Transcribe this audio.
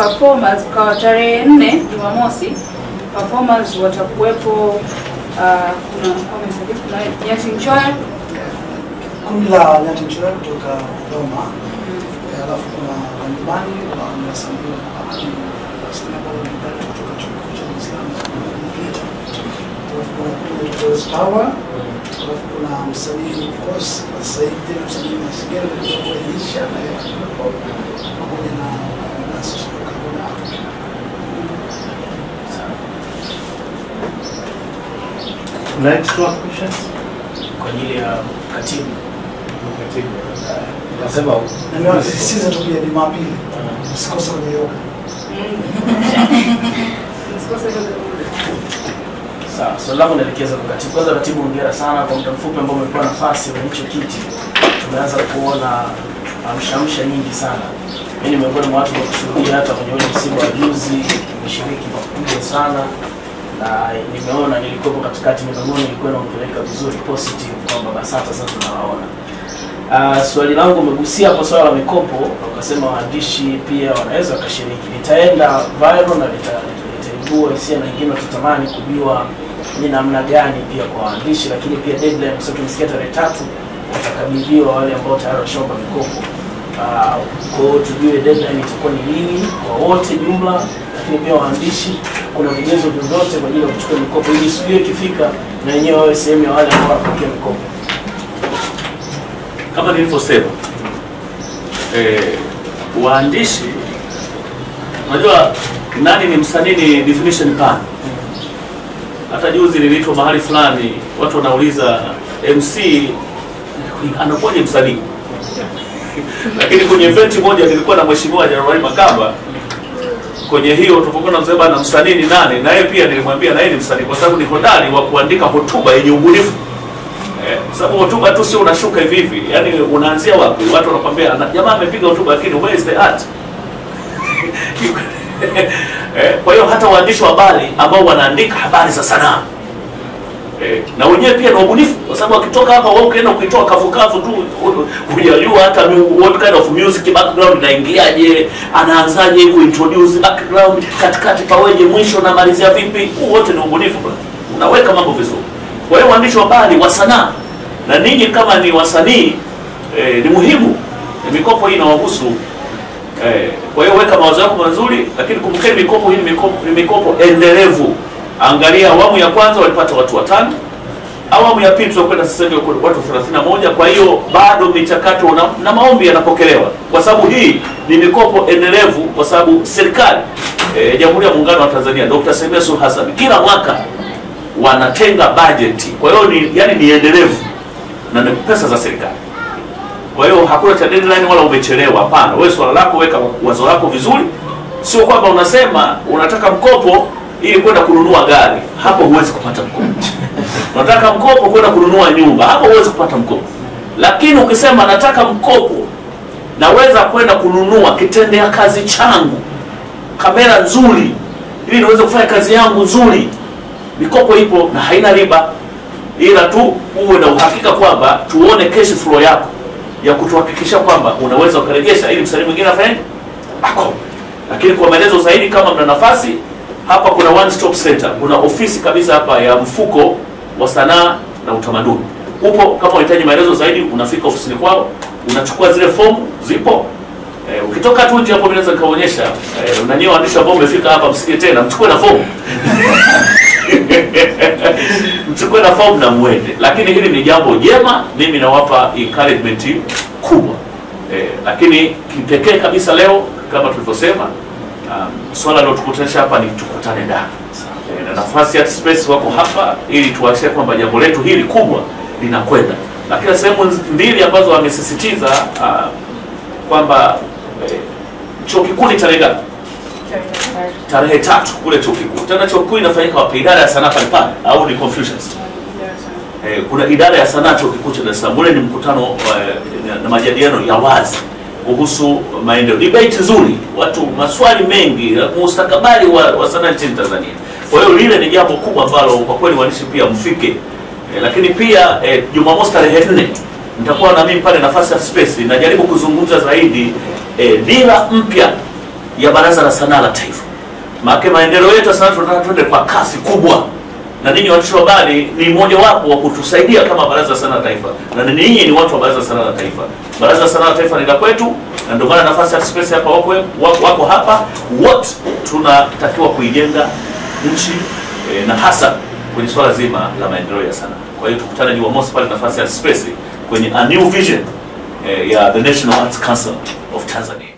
performers kwa tarehe nne Jumamosi performers watakuwepo uh, kuna wamesajili kuna Nyati Nchoya kundi la Nyati Mchora kutoka Dodoma, Eh, alafu kuna Wanyumbani wa wasanii wa wasanii ambao ni mbali kutoka chuo kikuu cha Dar es Salaam Geita, alafu kuna kundi la Toys Power, alafu kuna msanii of course kwa sasa hivi tena msanii Masigera kutoka kule Elisha na yeye atakuwepo, pamoja na Nasi kutoka Bona Africa. Kuna extra questions? kwa ajili ya katibu Nasema Na ndio nasisitiza tu pia Jumapili usikose kwenye yoga. msikose hilo Sawa, swali langu naelekeza kwa katibu. Kwanza katibu, hongera sana kwa muda mfupi ambao umepewa nafasi kwenye hicho kiti. Tumeanza kuona amshamsha nyingi sana. Mimi ni miongoni mwa watu wa kushuhudia hata kwenye ule msimu wa juzi, nimeshiriki pakubwa sana na nimeona nilikuwepo katikati, midomoni ilikuwa inampeleka vizuri positive kwamba BASATA sasa tunawaona. Uh, swali langu umegusia hapo swala la mikopo na ukasema waandishi pia wanaweza wakashiriki. Nitaenda viral na nita- nitaibua hisia na wengine watatamani kujua ni namna gani pia kwa waandishi, lakini pia deadline, kwa sababu tumesikia tarehe tatu watakabidhiwa wale ambao tayari washaomba mikopo. Uh, kwa hiyo tujue deadline itakuwa ni lini kwa wote jumla, lakini pia waandishi, kuna vigezo vyovyote kwa ajili ya kuchukua mikopo ili siku hiyo ikifika na wenyewe wawe sehemu ya wale ambao wanapokea mikopo. kama nilivyosema eh, waandishi unajua nani ni msanii ni definition pana hata juzi niliitwa mahali fulani watu wanauliza mc anakuwaje msanii lakini kwenye event moja nilikuwa na mheshimiwa Januari Makamba kwenye hiyo tulipokuwa tunasema na msanii ni nani na yeye pia nilimwambia na yeye ni msanii kwa sababu ni hodari wa kuandika hotuba yenye ubunifu Eh, kwa sababu hotuba tu sio unashuka hivi hivi, yaani unaanzia wapi? Watu wanakwambia "Na- jamaa amepiga hotuba, lakini where is the art? eh, kwa hiyo hata waandishi wa habari ambao wanaandika habari za sanaa eh, na wenyewe pia ni wabunifu, kwa sababu wakitoka hapa wao ukienda kuitoa kavukavu tu hujajua hata mu- what kind of music background inaingiaje, anaanzaje kuintroduce background, katikati paweje, mwisho na malizia vipi, huu wote ni ubunifu bwana. Unaweka mambo vizuri. Kwa hiyo waandishi wa habari wa sanaa na ninyi kama ni wasanii eh, ni muhimu Eh, mikopo hii inawahusu eh, kwa hiyo weka mawazo yako mazuri, lakini kumbukeni mikopo hii ni mikopo, ni mikopo endelevu. Angalia awamu ya kwanza walipata watu watano, awamu ya pili tunakwenda sasa hivi watu 31. Kwa hiyo bado michakato na, na maombi yanapokelewa, kwa sababu hii ni mikopo endelevu, kwa sababu serikali eh, ya Jamhuri ya Muungano wa Tanzania Dr. Samia Suluhu Hassan kila mwaka wanatenga bajeti, kwa hiyo ni yani ni endelevu na ni pesa za serikali. Kwa hiyo hakuna cha deadline wala umechelewa, hapana. Wewe swala lako, weka wazo lako vizuri, sio kwamba unasema unataka mkopo ili kwenda kununua gari, hapo huwezi kupata mkopo. unataka mkopo kwenda kununua nyumba, hapo huwezi kupata mkopo. Lakini ukisema nataka mkopo, naweza kwenda kununua kitendea kazi changu, kamera nzuri, ili niweze kufanya kazi yangu nzuri, mikopo ipo na haina riba, ila tu uwe na uhakika kwamba tuone cash flow yako ya kutuhakikisha kwamba unaweza ukarejesha, ili msanii mwingine afanye ako. Lakini kwa maelezo zaidi, kama mna nafasi hapa, kuna one stop center, kuna ofisi kabisa hapa ya mfuko wa sanaa na utamaduni. Upo, kama unahitaji maelezo zaidi, unafika ofisini kwao, unachukua zile fomu, zipo Eh, ukitoka tu nje hapo mimi naweza nikaonyesha eh, na nyinyi waandishi ambao mmefika hapa msije tena mchukue na fomu mchukue na fomu na muende, lakini hili ni jambo jema, mimi nawapa encouragement kubwa eh, lakini kipekee kabisa leo kama tulivyosema, um, swala lilotukutanisha hapa ni tukutane ndani eh, na nafasi ya space wako hapa ili tuwashie kwamba jambo letu hili kubwa linakwenda, lakini sehemu mbili ambazo wamesisitiza uh, kwamba eh, chuo kikuu ni tarehe ngapi? Tarehe tatu kule chuo kikuu. Tena chuo kikuu inafanyika wapi? Idara ya sanaa pale pale au ni Confucius? Eh, kuna idara ya sanaa chuo kikuu cha Dar es Salaam. Ule ni mkutano eh, na- na majadiliano ya wazi kuhusu maendeleo, debate nzuri, watu maswali mengi, mustakabali wa, wa sanaa nchini Tanzania. Kwa hiyo lile ni jambo kubwa ambalo kwa kweli waandishi pia mfike eh, lakini pia eh, Jumamosi tarehe nne nitakuwa na mimi pale nafasi ya space, najaribu kuzungumza zaidi eh, dira mpya ya Baraza la Sanaa la Taifa. Maana maendeleo yetu ya sanaa tunataka twende kwa kasi kubwa, na ninyi waandishi wa habari ni mmojawapo wa kutusaidia kama Baraza la Sanaa la Taifa, na ninyi ni watu wa Baraza la Sanaa la Taifa. Baraza la Sanaa la Taifa ni la kwetu, na ndio maana nafasi ya Space hapa wako, wako, wako hapa wote, tunatakiwa kuijenga nchi eh, na hasa kwenye swala zima la maendeleo ya sanaa. Kwa hiyo tukutane Jumamosi pale nafasi ya Space kwenye a new vision eh, ya the National Arts Council of Tanzania.